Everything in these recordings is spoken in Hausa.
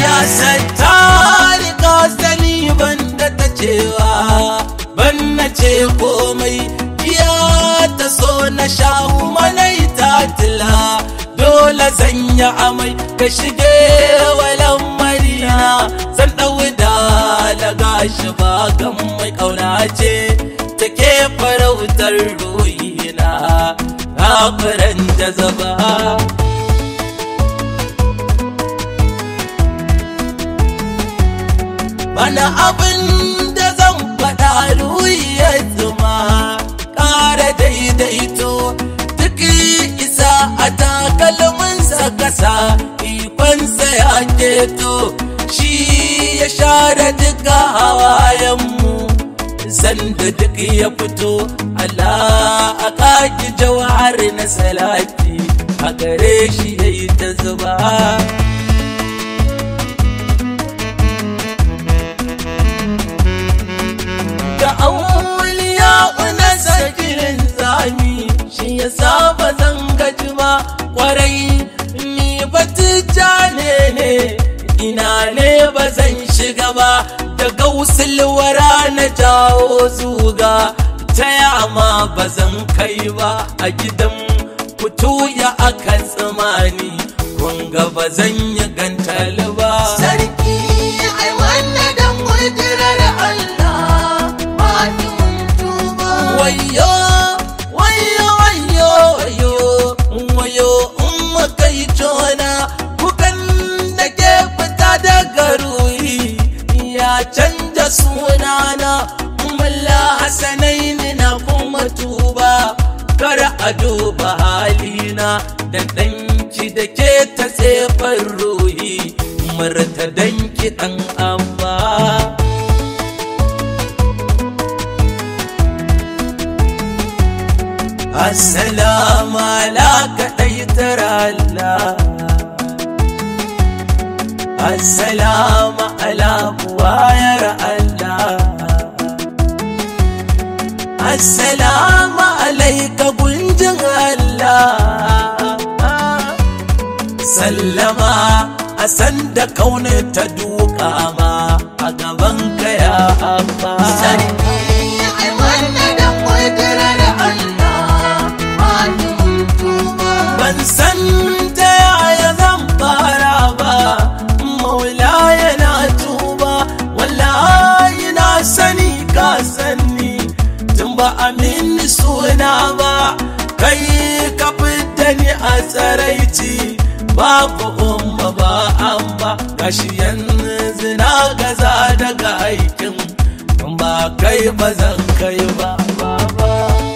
ya sattari ka sani banda ta cewa ban na ce komai ya ta so na sha manai ta tila dole zanya amai ka shige walan marina zan ɗau da daga shi ba gan mai ƙauna ce take farautar ruhina kafiran jazaba bana abin da zan faɗa ya zuma ƙara daidaito duk isa a takalminsa kasa ikonsa ya keto shi ya share duka hawayenmu sanda duk ya fito Allah a kaki jawhar na salati a gare shi ya yi ta zuba da auliya na sakirin zami shi ya saba zan gaji ba kwarai ni batija ne ne ina ne ba zan shiga ba da gausulwara na jawo zuga ta yama ba zan kai ba a gidan fito ya aka tsamani kunga ba zan yi gantal ba Sarki ai wannan dan kudirar Allah ba ni tuba. wayo wayo wayo wayo wayo umma kai tona kukan da ke fita daga ruhi ya canja sunana mulla hasanaini na kuma tuba kar a duba halina da danki da ke ta tsefar ruhi murta danki dan abba Assalamu alaka ɗaitar Allah Assalamu ala buwayar Allah Assalamu alaika gunjin Allah Sallama a sanda kauna ta duka ma a gaban ka ya amma Sarki ai wannan dan kudirar Allah ba ni tuba. ban san ta yaya zan fara ba maula yana tuba wallahi na sani ka sani tun ba amin suna ba kai ka fita ni a tsaraici babu umma ba an ba gashi yanzu na gaza daga aikin ba kai ba zan kai ba ba ba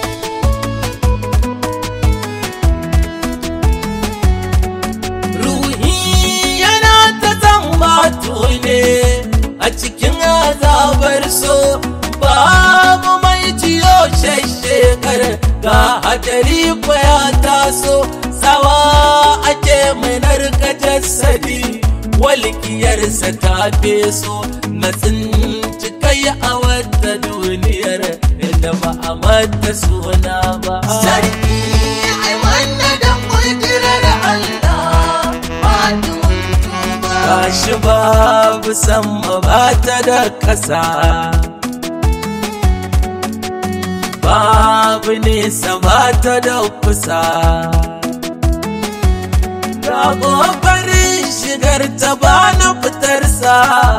ruhi yana ta zambato ne a cikin azabar so babu mai jiyo shekar ga hadari ya taso tsawa ake mai narka jasadi walƙiyarsa ta feso na tsinci kai a wata duniyar da ba a mata suna ba Sarki ai wannan dan kudirar Allah ba ni tuba. Gashi babu sama ba ta da ƙasa Babu nesa ba ta da kusa Ga ƙoƙarin shigar ta ba na fitarsa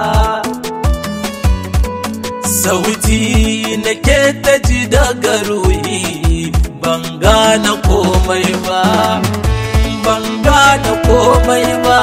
Sauti na ke ta ji daga ruhi ban gane komai ba Ban gane komai ba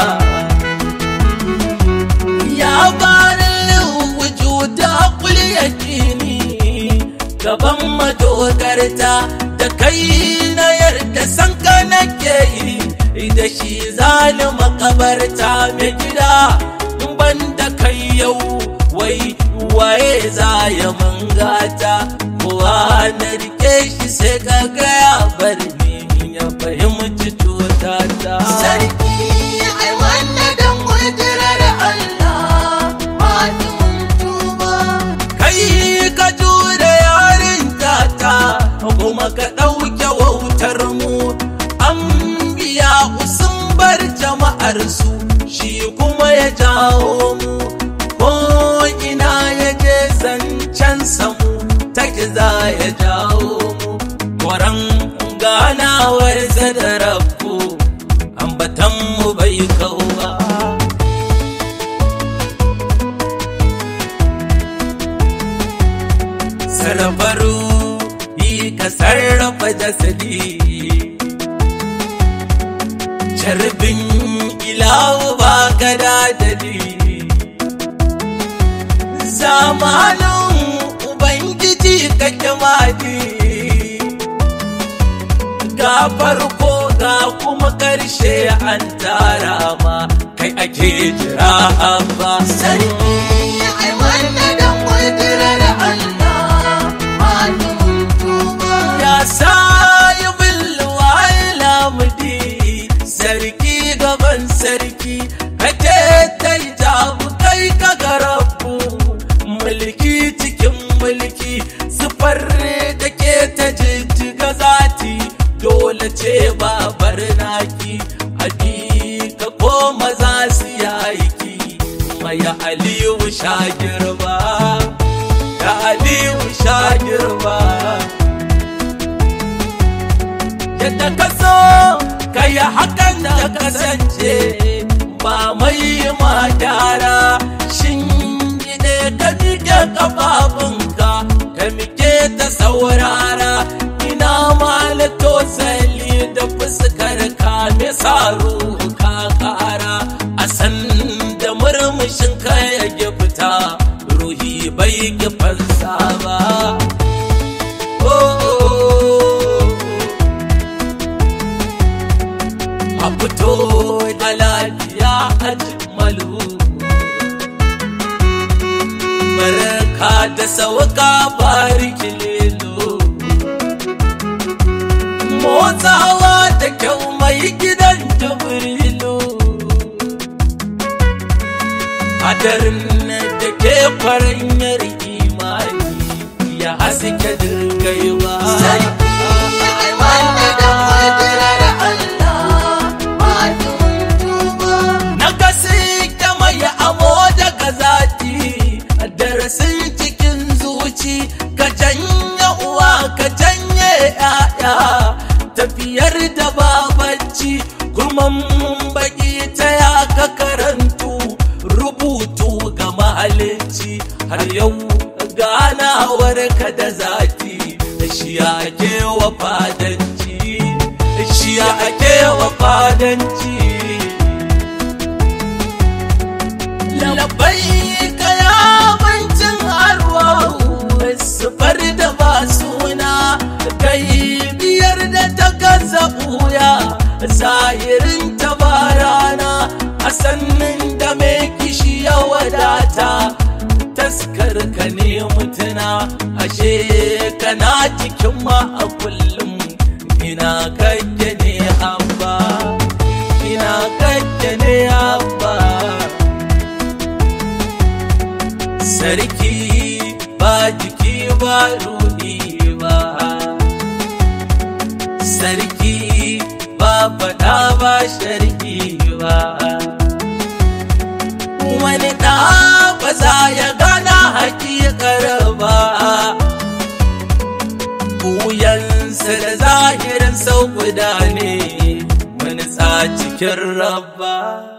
ya barin wujuda kul yakini gaban madogarta da kai na yarda san ka nake yi da shi zani makabarta mai gida in ban da kai yau wai waye za ya mangata kowa na rike shi sai ka gaya bar ni ya fahimci cutata Sarki ai wannan dan kudirar Allah ba ni tuba. kai ka jure yarin tata kuma ka ɗauke wautar mu an biya sun bar jama'ar su shi kuma ya jawo mu ko ina ya je zancen samu take za ya jawo mu Kwaran ganawar da rabu ambatan mu bai kawo ba sarrafaru yi ka sarrafa jasadi carbin ilawu ba ka dadadi zamanin ubangiji ka kimadi ga farko ga kuma karshe an tara ma kai ake jira ba sarki ai wannan dan kudirar Allah malumin tuba ya sayi bilwai lamudi sarki gaban sarki kake ta jabu kai ka garabu mulki cikin mulki sufar da ke ta jijjiga zati dole ce babar naki abi ka koma za su yaki maya aliyu sha girba da aliyu sha girba yadda ka so ka yi hakan da kasance ba mai ma gyara shin ne ka miƙe ƙafafunka ka miƙe ta saurara ina malato sali da fuskar ka me saro ka kara a san da murmushin ka ya fita ruhi bai ki fansa ba oh, oh, oh. a fito da lafiya a jimmalu barka da sauka bariki lelo motsawa da kyau mai gidan jibrilu hadarin da ke kwaranyar imani ya haske dirgaiwa sarki ai wannan dan kudirar Allah malumin tuba na gasi ta mai amo daga zati darasin cikin zuci ka janye uwa ka janye ya'ya tafiyar da babanci kuma baki ta ya ka karantu rubutu ga mahalicci har yau ganawar ka da zati shi ake wa fadanci shi ake wa fadanci labai ka ya bancin arwahu sufar da ba suna kai biyar da ta gaza ɓuya zahirin ta ba rana a sannin da mai kishi ya wadata taskar ka ne mutuna ashe kana cikin ma a kullum ina kake ne abba ina kake ne abba sarki ba jiki ba ruhi ba sarki ba fada ba sharki ba wani ɗa ba za ya gana hakikar ba buyansa da zahirin sau guda ne wani cikin rabba